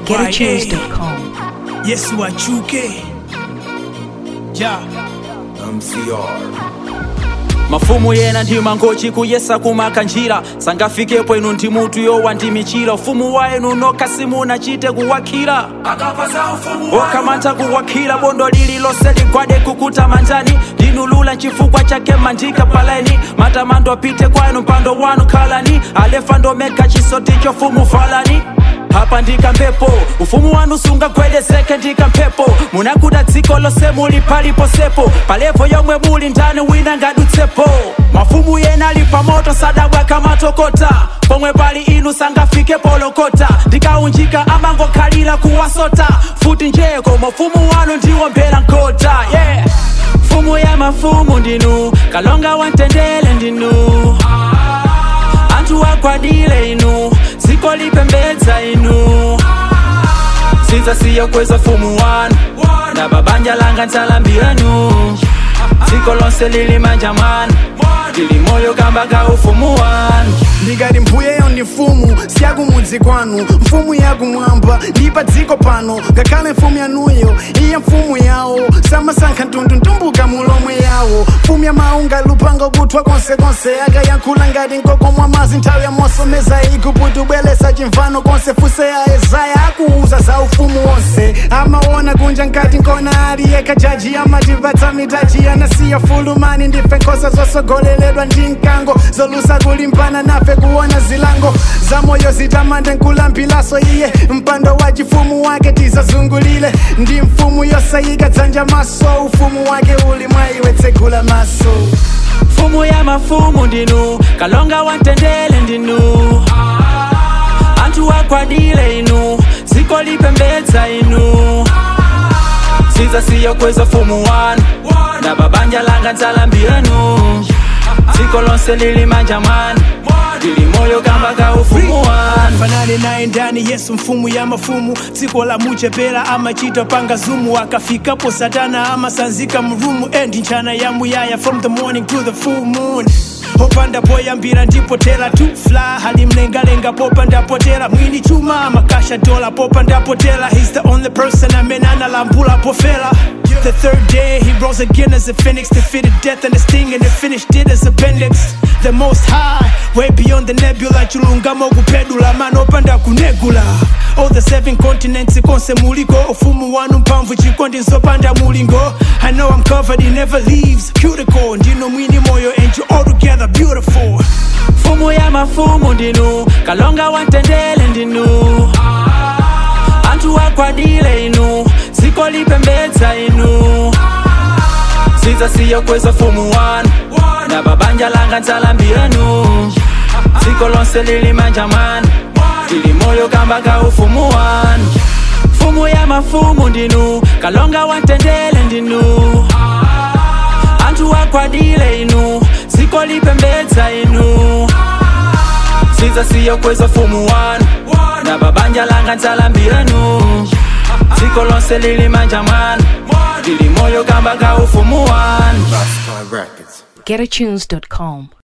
GetAtunes.com. yesu achuke ja MCR. mafumu yena ndi mangochi kuyesa kumaka njira sangafikepo inu ndi mutu yowa ndi michira ufumu wa inu nokha simunachite kuwakhira okamantha kuwakhira bondo lililonse ligwade kukuta manjani ndinulula chifukwa chake mandika paleni matamando apite kwanu mpando wanu khalani alefa ndomega chisoti chofumu falani hapa ndika mpepo ufumu wanu sungagwedezeke ndika mpepo munakuda dziko lose muli paliposepo palepo yomwe muli ndani wina ngadutsepo mafumu yena ali pamoto sadabwa kamatokota pomwe pali inu sangafike polokota ndikaunjika amangokhalira kuwasota futi njeko mafumu wanu ndiwo mbera nkota yeah. mfumu ya mafumu ndinu kalonga wantendele ndinu anthu agwadile inu dziko lipembedza inu sidzasiya kweza fumu wanu na babanja langa nsalambiranu dziko lonse lili manja mwanu lili moyo kamba ka ufumu wanu ndikati mbuyeyo ndi mfumu siyakumudzi kwanu mfumu yakumwamba ndi pa dziko pano ngakhale mfumu yanuyo iye mfumu yawo samasankha mtundu mulomwe yawo mfumu ya maunga lupanga kuthwa konsekonse akayankhula ngati nkokomwa mazi nthawi ya mosomeza iguputi ubwelesa chimvano konse fuse ya yesaya akuuza za ufumu wonse amaona kunja nkati nkona aliye kajaji amatipatsa mitaji anasiya fulumani ndife nkhosa zosogoleledwa ndi mkango zolusa kulimbana nafe kuona zilango za moyo zitamande nkulambilaso iye mpando wa chifumu wake tizazungulile ndi mfumu yosayika dzanja maso ufumu wake uli mwa iwe tsegula maso mfumu ya mafumu ndinu kalonga wantendele ndinu anthu agwadile inu dziko lipembedza inu sidzasiya kweza fumu wanu na babanja langa nsalambiranu dziko lonse lili manja mwanu lili moyo kamba ka ufumu wanu fanane naye ndani yesu mfumu ya mafumu dziko la muchepera amachita panga zumu akafikapo satana amasanzika mrumu endi nchana ya muyaya from the morning to the full moon popanda poyambira ndipotera tu fly hali mlengalenga popandapotera mwini chuma amakasha dola popandapotera he's the only person amene analambula pofela The third day he rose again as a phoenix Defeated death and the sting and he finished it as appendix The most high, way beyond the nebula Chulungamo kupedula, man opanda kunegula All the seven continents konse muliko Ufumu wanu mpamvu chikondi nzopanda mulingo I know I'm covered, he never leaves Cuticle, ndino mwini moyo and you all together beautiful mfumu ya mafumu ndinu kalonga wantendele ndinu anthu agwadile inu dziko lipembedza inu sidzasiya kweza fumu wanu na babanja langa nsalambiranu dziko lonse lili manja mwanu lili moyo kamba ka ufumu wanu mfumu ya mafumu ndinu kalonga wantendele ndinu anthu agwadile inu dziko lipembedza inu sidzasiya kweza fumu wanu na babanja langa nsalambiranu dziko lonse lili manja mwanu lili moyo kamba ka ufumu wanu Rascal Records. GetAtunes.com.